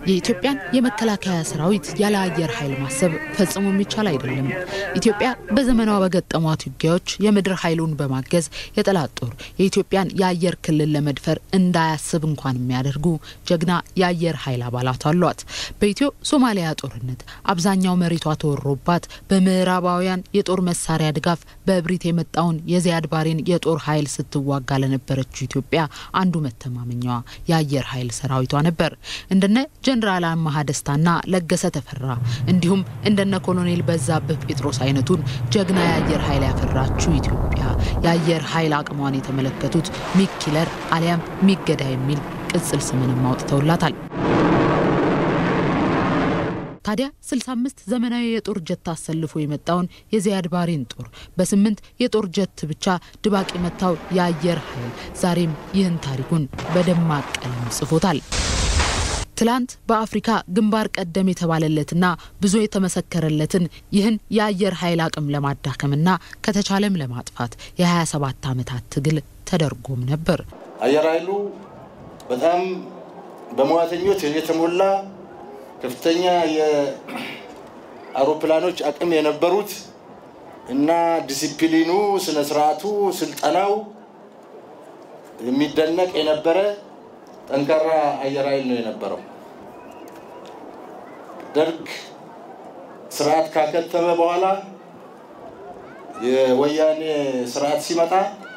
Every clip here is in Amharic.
የኢትዮጵያን የመከላከያ ሰራዊት ያለ አየር ኃይል ማሰብ ፈጽሞ የሚቻል አይደለም። ኢትዮጵያ በዘመኗ በገጠሟት ውጊያዎች የምድር ኃይሉን በማገዝ የጠላት ጦር የኢትዮጵያን የአየር ክልል ለመድፈር እንዳያስብ እንኳን የሚያደርጉ ጀግና የአየር ኃይል አባላት አሏት። በኢትዮ ሶማሊያ ጦርነት አብዛኛው መሬቷ ተወሮባት በምዕራባውያን የጦር መሳሪያ ድጋፍ በእብሪት የመጣውን የዚያድ ባሬን የጦር ኃይል ስትዋጋ ለነበረችው ኢትዮጵያ አንዱ መተማመኛዋ የአየር ኃይል ሰራዊቷ ነበር። እንደነ ጀነራል አማሃ ደስታና ለገሰ ተፈራ እንዲሁም እንደነ ኮሎኔል በዛብህ ጴጥሮስ አይነቱን ጀግና የአየር ኃይል ያፈራችው ኢትዮጵያ የአየር ኃይል አቅሟን የተመለከቱት ሚግ ኪለር አሊያም ሚገዳ የሚል ቅጽል ስምንም አውጥተውላታል። ታዲያ 65 ዘመናዊ የጦር ጀት አሰልፎ የመጣውን የዚያድ ባሬን ጦር በስምንት የጦር ጀት ብቻ ድባቅ የመታው የአየር ኃይል ዛሬም ይህን ታሪኩን በደማቅ ቀለም ጽፎታል። ትላንት በአፍሪካ ግንባር ቀደም የተባለለትና ብዙ የተመሰከረለትን ይህን የአየር ኃይል አቅም ለማዳከምና ከተቻለም ለማጥፋት የ27 ዓመታት ትግል ተደርጎም ነበር። አየር ኃይሉ በጣም በመዋተኞች የተሞላ ከፍተኛ የአውሮፕላኖች አቅም የነበሩት እና ዲሲፕሊኑ፣ ስነ ስርዓቱ፣ ስልጠናው የሚደነቅ የነበረ ጠንካራ አየር ኃይል ነው የነበረው። ደርግ ስርዓት ካከተመ በኋላ የወያኔ ስርዓት ሲመጣ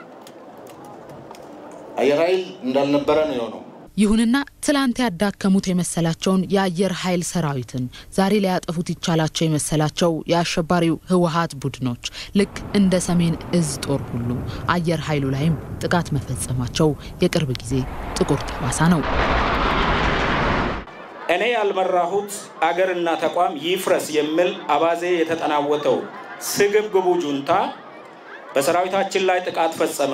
አየር ኃይል እንዳልነበረ ነው የሆነው። ይሁንና ትላንት ያዳከሙት የመሰላቸውን የአየር ኃይል ሰራዊትን ዛሬ ሊያጠፉት ይቻላቸው የመሰላቸው የአሸባሪው ህወሀት ቡድኖች ልክ እንደ ሰሜን እዝ ጦር ሁሉ አየር ኃይሉ ላይም ጥቃት መፈጸማቸው የቅርብ ጊዜ ጥቁር ጠባሳ ነው። እኔ ያልመራሁት አገርና ተቋም ይፍረስ የሚል አባዜ የተጠናወተው ስግብግቡ ጁንታ በሰራዊታችን ላይ ጥቃት ፈጸመ።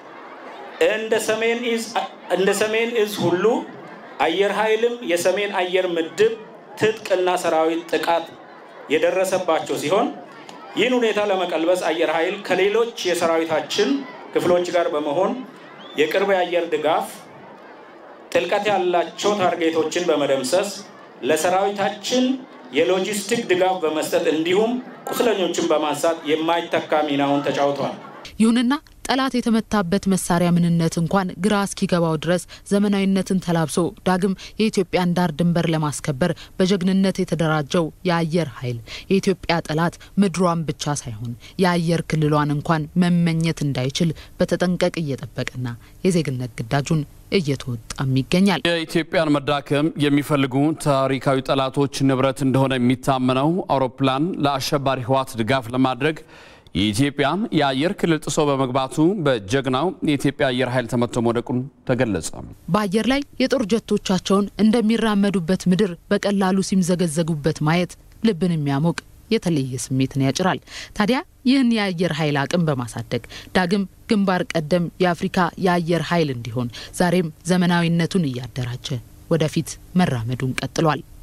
እንደ ሰሜን እዝ ሁሉ አየር ኃይልም የሰሜን አየር ምድብ ትጥቅና ሰራዊት ጥቃት የደረሰባቸው ሲሆን ይህን ሁኔታ ለመቀልበስ አየር ኃይል ከሌሎች የሰራዊታችን ክፍሎች ጋር በመሆን የቅርብ የአየር ድጋፍ፣ ጥልቀት ያላቸው ታርጌቶችን በመደምሰስ ለሰራዊታችን የሎጂስቲክ ድጋፍ በመስጠት እንዲሁም ቁስለኞችን በማንሳት የማይተካ ሚናውን ተጫውተዋል። ይሁንና ጠላት የተመታበት መሳሪያ ምንነት እንኳን ግራ እስኪገባው ድረስ ዘመናዊነትን ተላብሶ ዳግም የኢትዮጵያን ዳር ድንበር ለማስከበር በጀግንነት የተደራጀው የአየር ኃይል የኢትዮጵያ ጠላት ምድሯን ብቻ ሳይሆን የአየር ክልሏን እንኳን መመኘት እንዳይችል በተጠንቀቅ እየጠበቀና የዜግነት ግዳጁን እየተወጣም ይገኛል። የኢትዮጵያን መዳከም የሚፈልጉ ታሪካዊ ጠላቶች ንብረት እንደሆነ የሚታመነው አውሮፕላን ለአሸባሪ ህወሓት ድጋፍ ለማድረግ የኢትዮጵያን የአየር ክልል ጥሶ በመግባቱ በጀግናው የኢትዮጵያ አየር ኃይል ተመቶ መውደቁን ተገለጸ። በአየር ላይ የጦር ጀቶቻቸውን እንደሚራመዱበት ምድር በቀላሉ ሲምዘገዘጉበት ማየት ልብን የሚያሞቅ የተለየ ስሜትን ያጭራል። ታዲያ ይህን የአየር ኃይል አቅም በማሳደግ ዳግም ግንባር ቀደም የአፍሪካ የአየር ኃይል እንዲሆን ዛሬም ዘመናዊነቱን እያደራጀ ወደፊት መራመዱን ቀጥሏል።